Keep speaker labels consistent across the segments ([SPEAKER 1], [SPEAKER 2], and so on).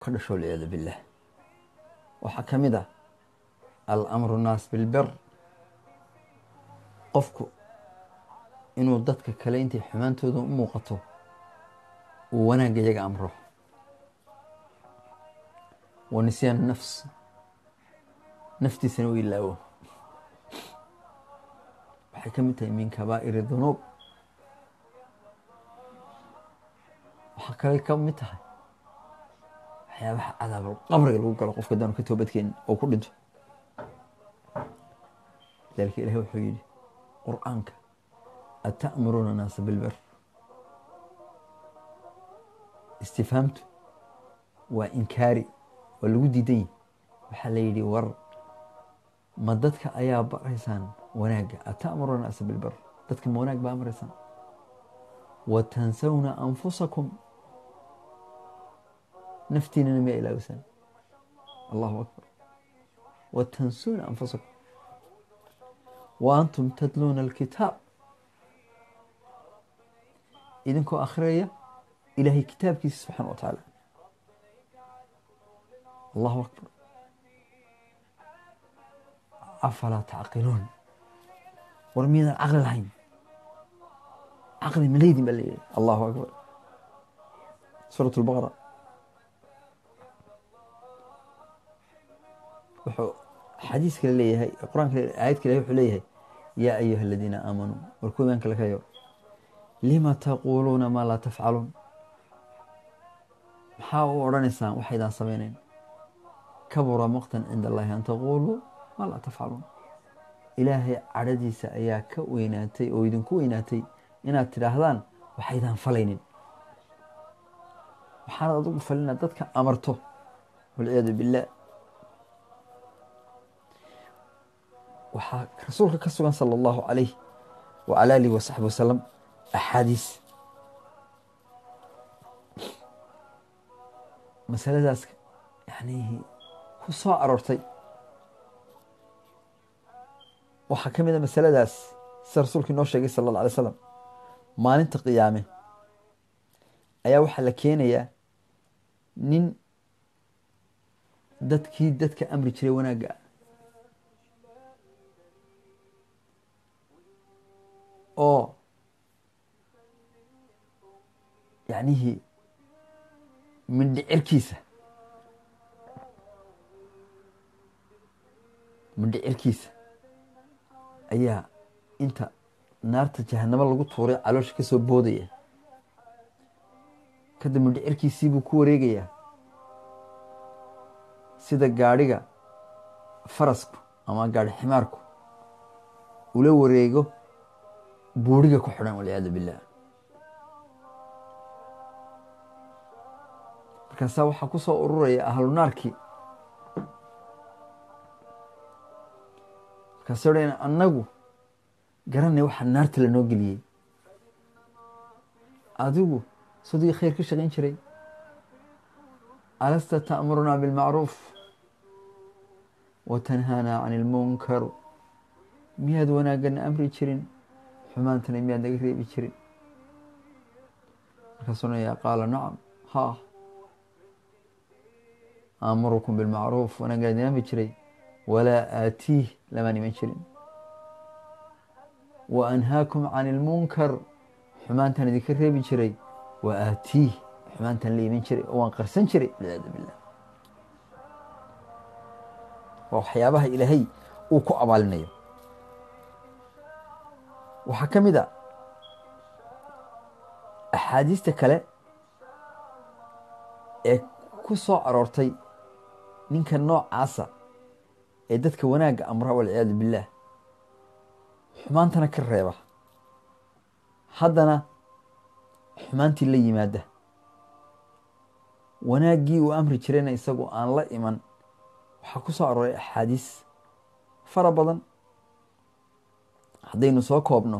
[SPEAKER 1] ka dhasho walciyaadu billah waxaa ka mid ah alamru naas bilbir qofku inuu dadka kale intay xumaantooda u muuqato uu wanaagga iyaga amro wa nisyaan nafs naftiisana u ilaawo waxay ka mid tahay min kabaa'iri dunuub waxaa kale ka mid tahay waxyaabaha cadaabal qabriga lagu galo qofka daanu ka toobadkeenin oo ku dhinto lidaalika ilahi wuxuu yidhi qur'aanka ata'muruuna naasa bilber istifhaamtu waa inkaari waa lagu diidan yahi waxaa la yidhi war ma dadka ayaa baraysaan wanaagga ata'muruuna naasa bilber dadka ma wanaag baa amraysaan wa tansawna anfusakum naftiinana miyaa ilaawisaan allahu akbar wa tansuuna anfusakum wa antum tadluuna alkitaab idinkoo akhriyaya ilaahay kitaabkiisa subxaana wa tacaala allahu akbar afalaa tacqiluun war miyadan caqli lahayn caqli malaydin baa leeyahay allahu akbar suurat lbaqara wuxuu xadiis kale leeyahay qur-aanka aayad kale wuxuu leeyahay yaa ayuha aladiina aamanuu war ku imaan kale kayo lima taquuluuna maa laa tafcaluun maxaa u odhanaysaan waxaydaan samaynayn kabura maqtan cinda allahi an taquuluu maa laa tafcaluun ilaahay cadhadiisa ayaa ka weynaatay oo idinku weynaatay inaad tidhaahdaan waxaydaan falaynin waxaanad adugu falina dadka amarto walciyaadu billaah waxaa rasuulka ka sugan sala allahu calayh wacala alihi wasaxbi wasalam axaadiis masaladaas yani ku soo aroortay waxaa ka mid a masaladaas sida rasuulka inoo sheegay sala alla alay slam maalinta qiyaame ayaa waxaa la keenayaa nin dadkii dadka amri jiray wanaagga ah oo yacnihii mindhicirkiisa mindhicirkiisa ayaa inta naarta jahanamo lagu tuuray caloosha ka soo boodaya kadib mindhicirkiisii buu ku wareegayaa sida gaadhiga farasku ama gaadhi ximaarku ula wareego buuriga ku xidhan walciyaadu billah markaasaa waxaa ku soo ururaya ahlu naarkii markaasay odhan annagu garanay waxaa naarta lanoo geliyey adigu sadii khayr ka shaqayn jiray alasta ta'murunaa bilmacruuf wa tanhaanaa can ilmunkar miyaad wanaagana amri jirin xumaantana miyaad naga reebi jirin markaasuu nayaa qaala nacam ha aamurukum bilmacruuf wanaaggaan idin amri jiray walaa aatiih lamaan iman jirin wa anhaakum can ilmunkar xumaantaan idinka reebi jiray wa aatiih xumaantaan la iman jiray oo waan qarsan jiray walciyaadu billah waa waxyaabaha ilaahay uu ku abaalinayo waxaa ka mid a axaadiista kale ee ku soo aroortay ninka noocaasa ee dadka wanaagga amra walciyaadu billaah xumaantana ka reeba haddana xumaantii la yimaada wanaaggii uu amri jirayna isagu aan la iman waxaa ku soo arooray axaadiis fara badan haddaynu soo koobno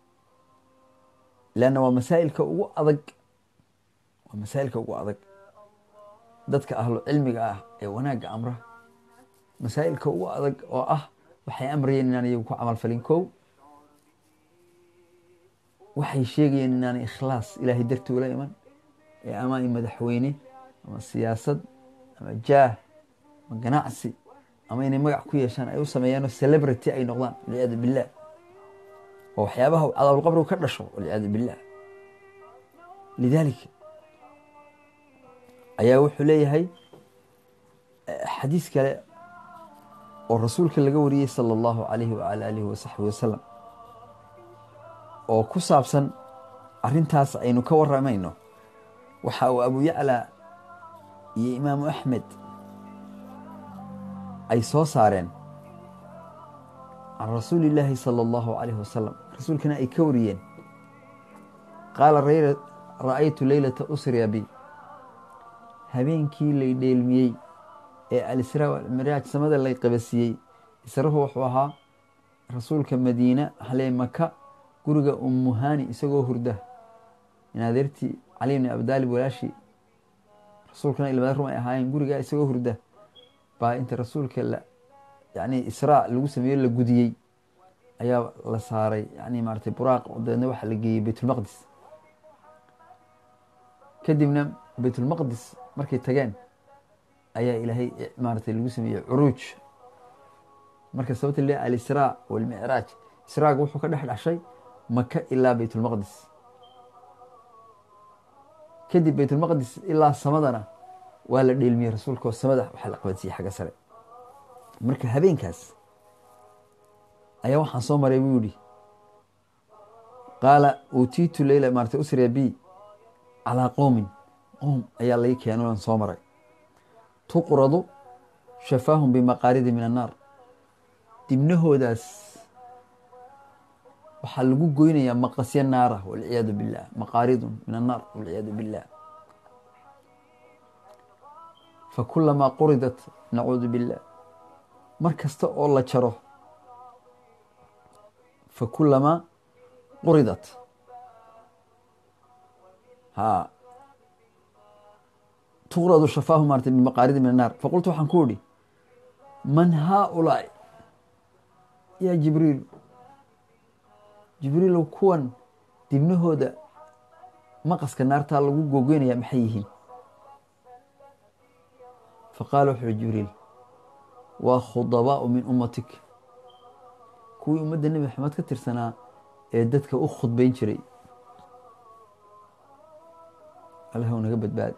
[SPEAKER 1] leanna waa masaa'ilka ugu adag waa masaa'ilka ugu adag dadka ahlu cilmiga ah ee wanaagga amra masaa'ilka ugu adag oo ah waxay amrayeen inaan iyagu ku camal falin kow waxay sheegayeen inaanay ikhlaas ilaahay dartii ula iman ee ama ay madaxweyne ama siyaasad ama jaah ama ganacsi ama inay magac ku yeeshaan ay u sameeyaanoo celebrity ay noqdaan walciyaadu billah oo waxyaabaha cadaabulqabrigu ka dhasho walciyaadu billah lidaalika ayaa wuxuu leeyahay xadiis kale oo rasuulka laga wariyey sala allahu calayhi wacala aalihi wasaxbi wasalam oo ku saabsan arrintaas aynu ka waramayno waxa uu abu yaclaa iyo imaamu axmed ay soo saareen can rasuuli illaahi sala allahu calayhi wasalam rasuulkana ay ka wariyeen qaala ra'aytu leylata usriya bi habeenkii lay dheelmiyey ee alisraa walmiraaj samada lay qabasiiyey israhu wuxuu ahaa rasuulka madiina halee maka guriga ummuhani isagoo hurda in adeertii cali bni abdaalib walaashii rasuulkana ilmada rum ay ahaayeen gurigaa isagoo hurda baa inta rasuulka la yani israa lagu sameeyo la gudiyey ayaa la saaray yani maratay buraaq dabeedna waxaa la geeyey baytulmaqdis kadibna baytulmaqdis markay tageen ayaa ilaahay maaratay lagu sameeyey curuuj marka sababta le alisraa walmicraaj israaga wuxuu ka dhex dhashay maka ilaa baytulmaqdis kadib baytulmaqdis ilaa samadana waa la dheelmiyey rasuulka oo samada waxaa la qabansiiyey xagga sare marka habeenkaas ayaa waxaan soo maray buu yihi qaala uutiitu leyla maarata usriya b calaa qowmin qowm ayaa lai keeno aan soo maray tuqradu shafaahum bimaqaaridi min annaar dibnahoodaas waxaa lagu goynayaa maqasya naara walciyaadu billah maqaaridun min annaar walciyaadu billah fakulamaa quridat nacuudu billah mar kasta oo la jaro fakulamaa quridat ha tuqradu shafaahu maarata bimaqaaridi min annaar faqultu waxaan ku idhi man haaulaai yaa jibriil jibriilow kuwan dibnahooda maqaska naartaa lagu googoynaya maxay yihiin faqaala wuxu uhi jibriil waa khudabaau min ummatik kuwii ummadda nebi maxamed ka tirsanaa ee dadka u khudbayn jiray allahw naga badbaadi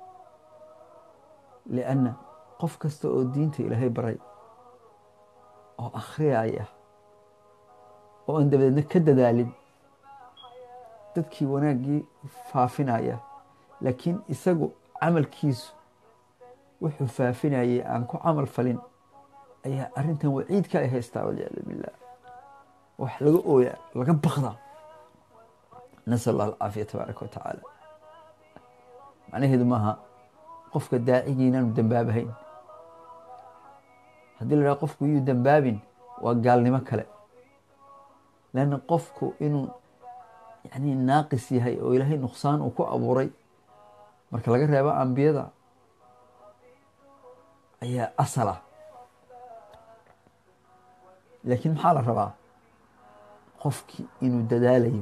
[SPEAKER 1] lianna qof kasta oo diinta ilaahay baray oo akhriyaya oo aan dabadeedna ka dadaalin dadkii wanaaggii faafinaya laakiin isagu camalkiisu wuxuu faafinayay aan ku camal falin ayaa arrintan waciidka ay haystaa walciyaadu billah wax laga ooyaa laga bakdaa nasal allah alcaafiya tabaaraka wa tacaala macnaheedu maaha qofka daacigii inaanu dembaabahayn haddii la dhaha qofku yuu dembaabin waa gaalnimo kale leanna qofku inuu yani naaqis yahay oo ilaahay nuqsaan uu ku abuuray marka laga reebo ambiyada ayaa asal ah laakiin maxaa la rabaa qofkii inuu dadaalayo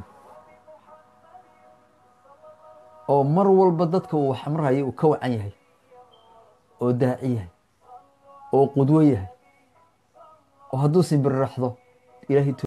[SPEAKER 1] oo mar walba dadka uu xamrayo uu ka wacan yahay oo daaci yahay oo qudwo yahay oo hadduu simbiriraxdo ilahay